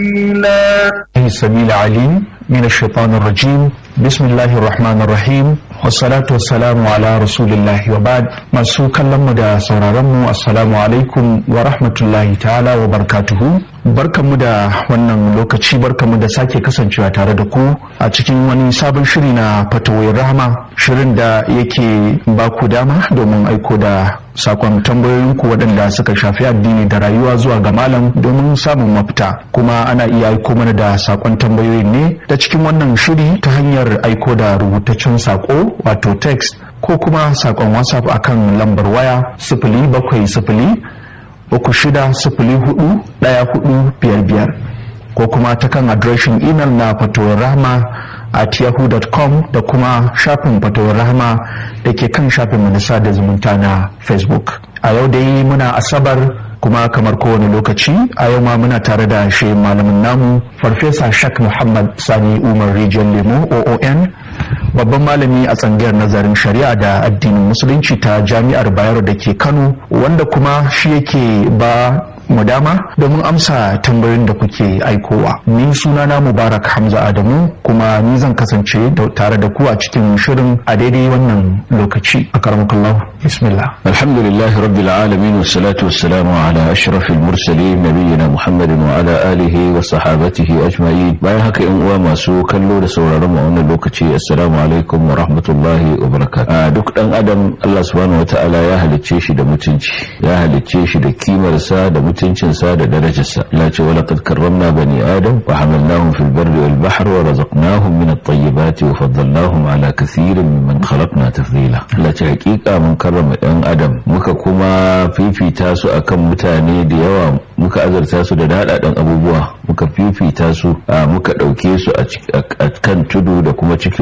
السميع العليم من الشيطان الرجيم بسم الله الرحمن الرحيم والصلاة والسلام على رسول الله وبعد masu kallon mu da sauraron mu assalamu alaikum wa rahmatullahi ta'ala wa barakatuhu barkanmu da wannan lokaci barkanmu da sake kasancewa tare da ku a cikin wani sabon shiri na fatawoyin rahama shirin da yake ba ku dama domin aiko da sakon tambayoyinku waɗanda suka shafi addini da rayuwa zuwa ga malam domin samun mafita kuma ana iya aiko mana da sakon tambayoyin ne ta cikin wannan shiri ta hanyar aiko da rubutaccen sako wato text ko kuma sakon whatsapp akan lambar waya sifili bakwai sifili uku shida sifili hudu ɗaya hudu biyar biyar ko kuma ta kan adireshin imel na fatowar rahama at yahoo.com da kuma shafin fatowar rahama da ke kan shafin manisa da zumunta na facebook a yau dai muna asabar kuma kamar kowane lokaci a yau ma muna tare da shi malamin namu farfesa shak muhammad sani umar rijiyar lemo oon babban malami a tsangayar nazarin shari'a da addinin musulunci ta jami'ar bayero da ke kano wanda kuma shi yake ba mu dama domin amsa tambayoyin da kuke aikowa ni sunana mubarak hamza adamu kuma ni zan kasance tare da ku a cikin shirin a daidai wannan lokaci a karamakallah bismillah alhamdulillahi rabbil alamin wassalatu wassalamu ala ashrafil mursalin nabiyina muhammadin wa ala alihi wa sahabatihi ajma'in bayan haka yan uwa masu kallo da sauraron mu a wannan lokaci assalamu alaikum wa rahmatullahi wa barakatuh duk dan adam Allah subhanahu wataala ya halicce shi da mutunci ya halicce shi da kimarsa da mutunci mutuncinsa da darajarsa la ce wa laqad karramna bani adam wa hamalnahum fil barri wal bahr wa razaqnahum min at-tayyibati wa faddalnahum ala kathirin mimman khalaqna tafdila la ce hakika mun karrama ɗan adam muka kuma fifita su akan mutane da yawa muka azarta su da dadadan abubuwa muka fifita su muka dauke su a kan tudu da kuma cikin